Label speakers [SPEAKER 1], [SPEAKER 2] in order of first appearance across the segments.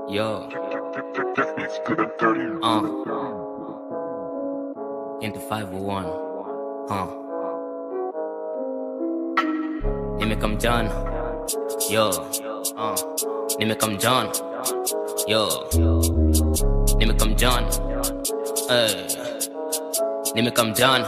[SPEAKER 1] Yo, uh, into 501, huh? Nimekam jana, yo, uh, nimekam jana, yo, nimekam jana, eh, nimekam jana.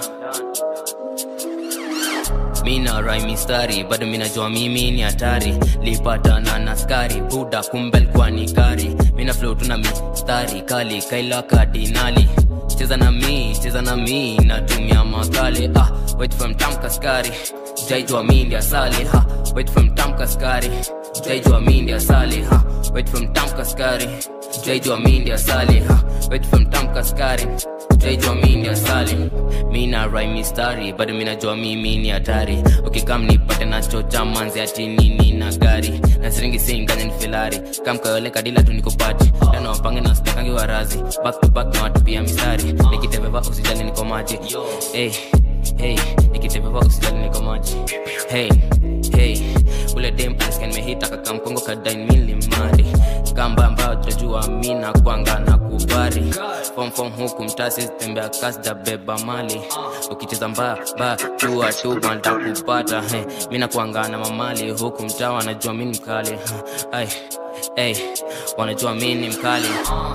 [SPEAKER 1] mina rai mistari bado minajua mimi ni hatari lipatana na skari buda kumbel kwa ni kari mina flow tuna mistari kali kaila kardinali cheza na mi cheza na mi natumia makale ah wait from tamka skari jaijua mi ndi asali ha wait from tamka skari jaijua mi ndi asali ha wait from tamka skari jaijua mi ndi asali ha wait from tamka skari jaijua mi ndi asali mina rai mistari bado minajua mimi ni hatari ukikam nipate nachocha manzi ati nini na gari na siringi singanya ni filari kamkayole kadila tu nikopati tena wapange na stakangi warazi back to back na watu pia mistari nikitebeba usijali niko maji hey, hey, nikitebeba usijali niko maji hey, hey, ule dem alisikia nimehita kakamkongo kadain milimari kamba ambayo tutajua mina kwanga na kubari fom fom huku mtasi tembea kasi jabeba mali ukicheza mbaya ba jua tu manda kupata hey, mina kwanga na mamali huku mtaa wanajua mini mkali hey, hey, wanajua mini mkali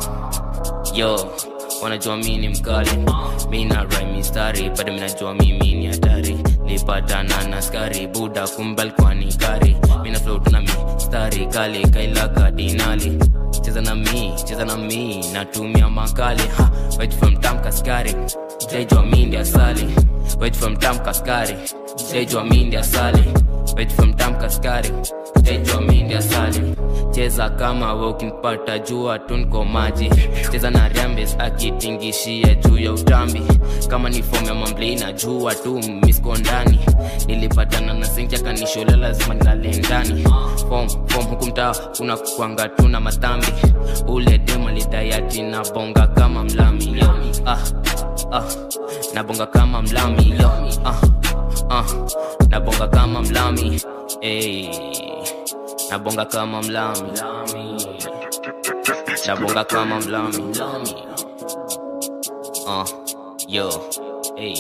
[SPEAKER 1] yo wanajua mi ni mkali mina rai mistari bado minajua mimi ni hatari lipatana na skari buda kumbal kwani kari mina flow tuna mistari kali kaila kardinali cheza na mi cheza na mi natumia makali ha, wait from tamka skari jaijua mi ndi asali wait from tamka skari jaijua mi ndi asali wait from tamka skari jaijua mi ndi asali cheza kama we ukinipata jua tunko maji cheza na rambes akitingishia juu ya utambi kama ni fom ya mamblina jua tu misko ndani nilipatana na senja kanishola lazima nilale ndani fom fom huku mtaa kuna kwanga tu na matambi ule dema lidayati na bonga kama mlami yo ah, ah, nabonga kama mlami yo ah, ah, nabonga kama mlami hey nabonga kama mlami nabonga kama mlami uh, yo hey.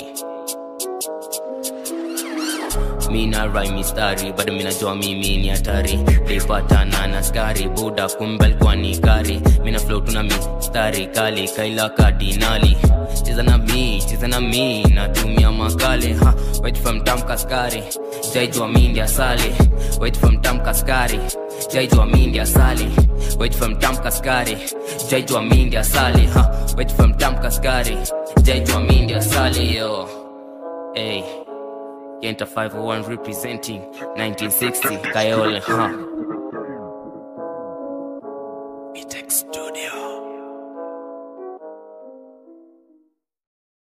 [SPEAKER 1] mina rai mistari bado minajua mimi ni hatari lipatana na skari buda kumbel kwa ni kari mina flow tuna mistari kali kaila kardinali cheza na mi cheza na mi natumia makale ha wait from tamka skari jaijua mi ndi asali wait from tamka skari jaijua mi ndi asali wait from tamka skari jaijua mi ndi asali ha wait from tamka skari jaijua mi ndi asali yo hey Yenta 501 representing 1960 Kayole, huh? Mitex Studio.